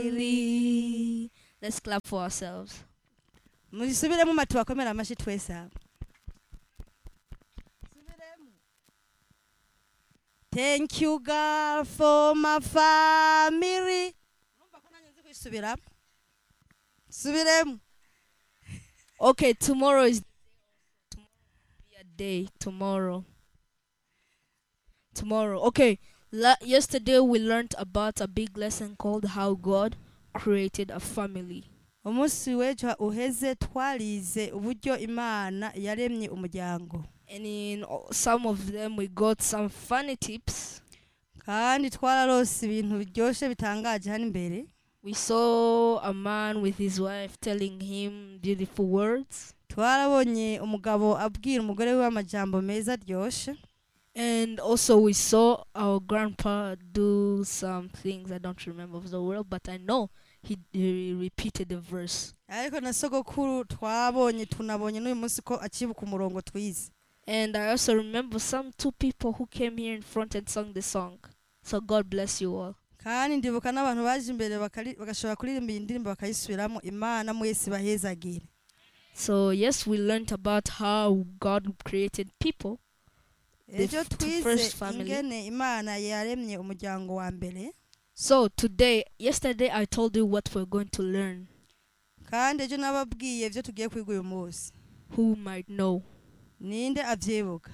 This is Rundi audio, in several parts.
Really? Let's clap for ourselves. musubiremo matu bakomera amashyi twese abo thank you god for my family urumva ko nanjye nzi kwisubiramo subiremo Okay, tomorrow is tomorrow will be a day. Tomorrow. Tomorrow. Okay. La- yesterday we learned about a big lesson called how God created a family. umunsi w'ejo uheze twarize uburyo imana yaremye umuryango And in o- some of them we got some funny tips. kandi twararose ibintu biryoshye bitangaje hano imbere We saw a man with his wife telling him beautiful words. twarabonye umugabo abwira umugore we amajambo meza aryoshye And also we saw our grandpa do some things I don't remember of the word, but I know he, he repeated the verse. ariko na sogokuru twabonye tunabonye n'uyu munsi ko akibuka umurongo twize And I also remember some two people who came here in front and sang the song. So God bless you all. kandi ndibuka n'abantu baje imbere bakari- bagashobora kuririmba iyi ndirimbo bakayisubiramo imana mwese bahezagire So yes, we learned about how God created people. The ejo f- the twize first family. ingene imana yaremye umuryango wa mbere So today, yesterday I told you what we're going to learn. kandi ejo nababwiye ibyo tugiye kwiga uyu munsi Who might know? ninde abyibuka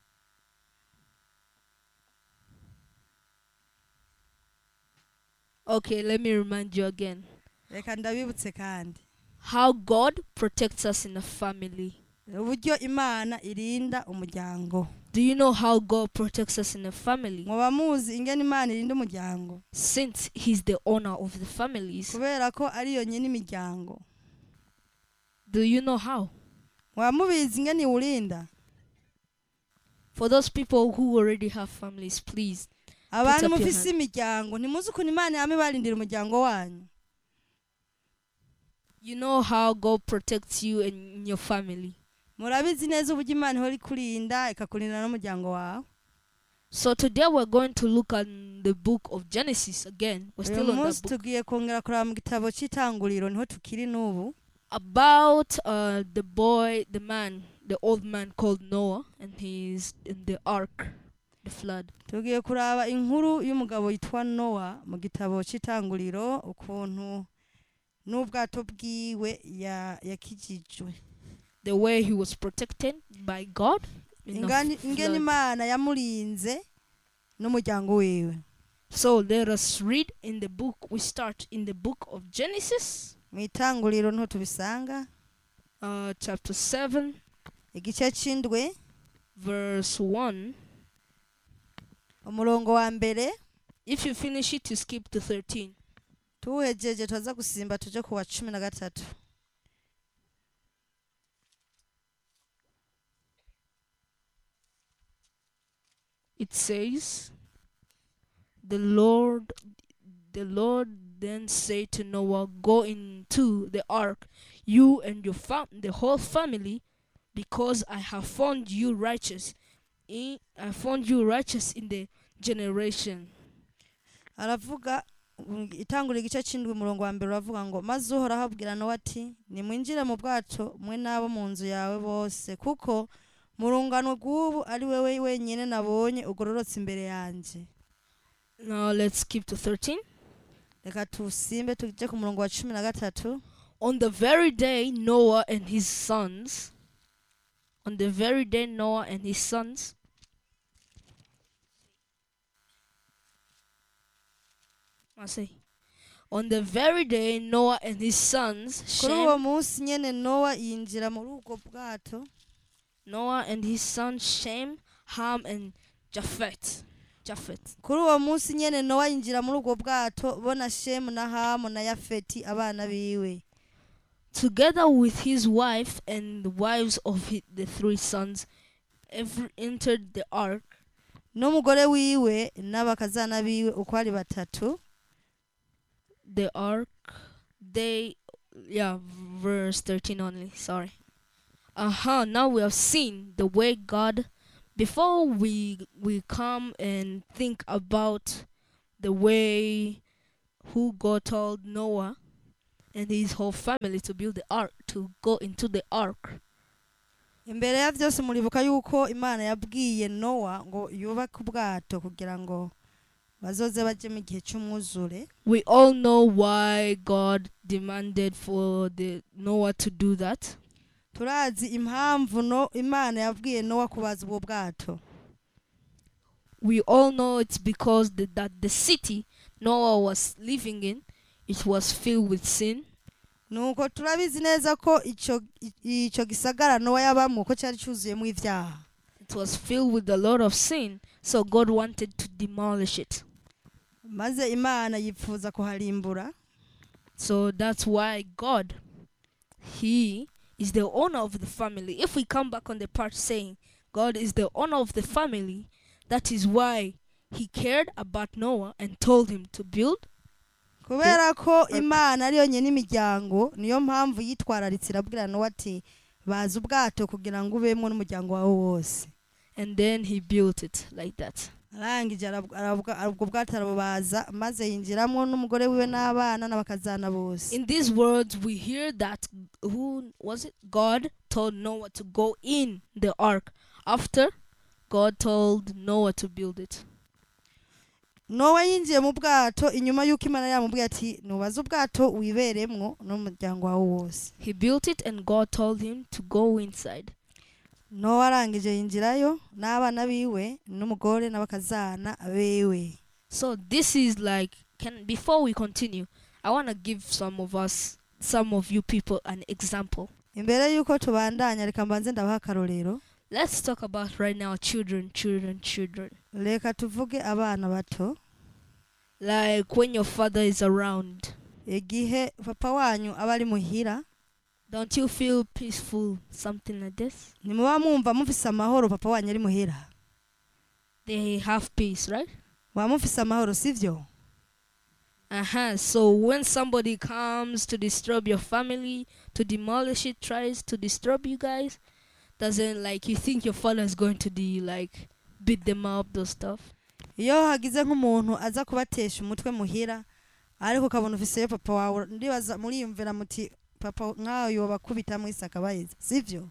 Okay, let me remind you again. reka ndabibutse kandi How God protects us in a family. uburyo imana irinda umuryango Do you know how God protects us in a family? muba muzi ingene imana irinda umuryango Since He's the owner of the families. kubera ko ari yonyine imiryango Do you know how? muba mubizi ingene iwurinda For those people who already have families, please. abantu up your mufise imiryango ntimuzi ukuntu imana yame barindira umuryango wanyu You know how God protects you and your family. murabizi neza uburyo imana ihora ikurinda ikakurinda n'umuryango wawe So today we're going to look at the book of Genesis again. We're uyu still on munsi that book. tugiye kongera kuraba mu gitabo cy'itanguriro niho tukiri n'ubu About uh, the boy, the man, the old man called Noah, and he's in the ark, the flood. tugiye kuraba inkuru y'umugabo yitwa nowa mu gitabo cy'itanguriro ukuntu n'ubwato bwiwe ya- yakijijwe The way he was protected by God. in the ingani f- ingene flood. imana yamurinze n'umuryango wiwe So let us read in the book. We start in the book of Genesis, mu itanguriro niho tubisanga uh, chapter 7, igice cy'indwi verse 1. umurongo wa mbere If you finish it, you skip to 13. tuwuhejeje turaza gusimba tuje ku wa cumi na gatatu It says, The Lord the Lord then said to Noah, Go into the ark, you and your fam- the whole family, because I have found you righteous. In, I found you righteous in the generation. aravuga mm, itangura igice cy'indwi umurongo wa mbere uravuga ngo maze uhoraho abwira nowa ati nimwinjire mu bwato mwe n'abo mu nzu yawe bose kuko mu rungano rw'ubu ari wowe wenyine nabonye ugororotse imbere yanjye Now let's skip to 13. reka tusimbe tujye ku murongo wa cumi na gatatu On the very day Noah and his sons, on the very day Noah and his sons, I say, on the very day Noah and his sons, kuri uwo Shem, munsi nyine nowa yinjira muri ubwo bwato Noah and his sons Shem, Ham, and Japheth. Japheth. kuri uwo munsi nyine nowa yinjira muri ubwo bwato bona shemu na hamu na yafeti abana biwe Together with his wife and the wives of hi- the three sons, every entered the ark. n'umugore wiwe n'abakazana biwe uko ari batatu the ark they yeah verse 13 only sorry uh-huh now we have seen the way god before we we come and think about the way who God told Noah and his whole family to build the ark, to go into the ark. imbere ya byose muribuka yuko imana yabwiye nowa ngo yubake ubwato kugira ngo bazoze bajye mu gihe cy'umwuzure We all know why God demanded for the Noah to do that. turazi impamvu no imana yabwiye nowa kubaza ubwo bwato We all know it's because the, that the city Noah was living in it was filled with sin nuko turabizi neza ko icyo i- icyo gisagara nowa yabamo ko cyari cyuzuyemo ibyaha it was filled with a lot of sin so God wanted to demolish it maze imana yifuza kuharimbura so that's why God he is the owner of the family if we come back on the part saying God is the owner of the family that is why he cared about Noah and told him to build kubera ko imana ari yonyine imiryango niyo mpamvu yitwararitse irabwira nowa ati baza ubwato kugira ngo ubemo n'umuryango wawe wose and then he built it like that arangije arabw- arabwa- ubwo bwato arabubaza maze yinjiramo n'umugore wiwe n'abana n'abakazana bose in these words we hear that who was it god told noah to go in the ark after god told noah to build it nowa yinjiye mu bwato inyuma y'uko imana yamubwiye ati nubaze ubwato wiberemwo n'umuryango wawe wose he built it and god told him to go inside nowa arangije yinjirayo n'abana biwe n'umugore n'abakazana bewe so this is like can before we continue i want to give some of us some of you people an example imbere y'uko tubandanya reka mbanze ndabaha akarorero let's talk about right now children children children reka tuvuge abana bato like when your father is around igihe papa wanyu aba ari muhira don't you feel peaceful something like this ntimuba mwumva mufise amahoro papa wanyu ari muhira they have peace right muba mufise amahoro sivyo Uh-huh. So when somebody comes to disturb your family, to demolish it, tries to disturb you guys, doesn't like you think your father is going to do like beat them up, those stuff. iyo hagize nk'umuntu aza kubatesha umutwe muhira ariko ukabona ufiseyo papa wawe ndibaza muriyumvira muti papa nk'aho yobakubita mwese akabahiza sivyo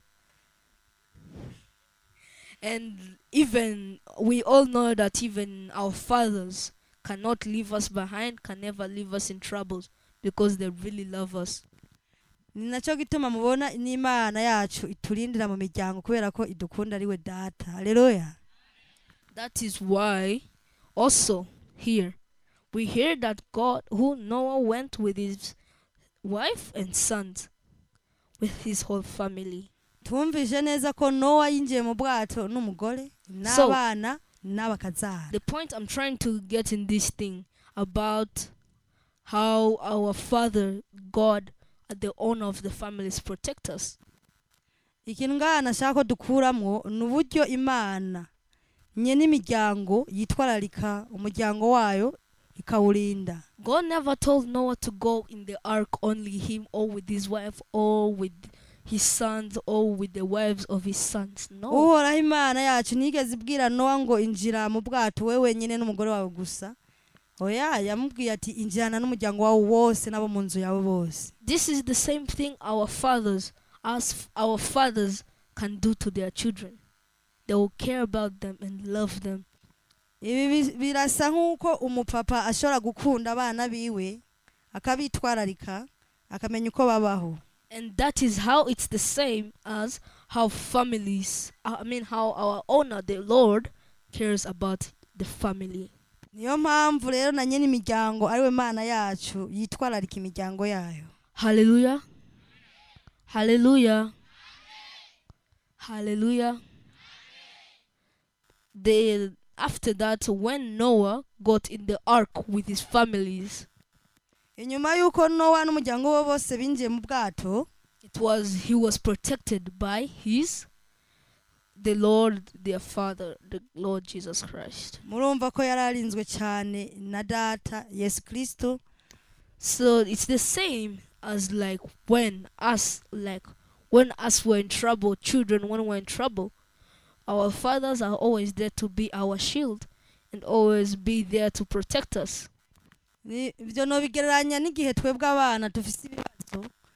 And even we all know that even our fathers cannot leave us behind, can never leave us in troubles because they really love us. ni nacyo gituma mubona n'imana yacu iturindira mu miryango kubera ko idukunda ari we data haleluya That is why also here we hear that God who Noah went with his wife and sons with his whole family. twumvise neza ko nowa yinjiye mu bwato n'umugore n'abana n'abakazana The point I'm trying to get in this thing about how our father God the owner of the families protect us. ikintu ngaha nashaka ko dukuramwo ni uburyo imana nye n'imiryango yitwararika umuryango wayo ikawurinda God never told Noah to go in the ark only him or with his wife or with his sons or with the wives of his sons. No. uhoraho imana yacu ntigeze ibwira nowa ngo injira mu bwato we wenyine n'umugore wawe gusa oya yamubwiye ati injirana n'umuryango wawe wose n'abo mu nzu yawe bose This is the same thing our fathers, as f- our fathers, can do to their children. They will care about them and love them. ibi bi- birasa nk'uko umupapa ashobora gukunda abana biwe akabitwararika akamenya uko babaho And that is how it's the same as how families, I mean, how our owner, the Lord, cares about the family. niyo mpamvu rero na nyine imiryango ariwe mana yacu yitwararika imiryango yayo Hallelujah. Hallelujah. Hallelujah. They, after that, when Noah got in the ark with his families, inyuma y'uko nowa n'umuryango we bose binjiye mu bwato it was he was protected by his the Lord their father the Lord Jesus Christ murumva ko yari arinzwe cyane na data yesu kirisito so it's the same as like when us like when us were in trouble children when we're in trouble our fathers are always there to be our shield and always be there to protect us Ni- ibyo nobigereranya n'igihe twebwe abana dufise ibibazo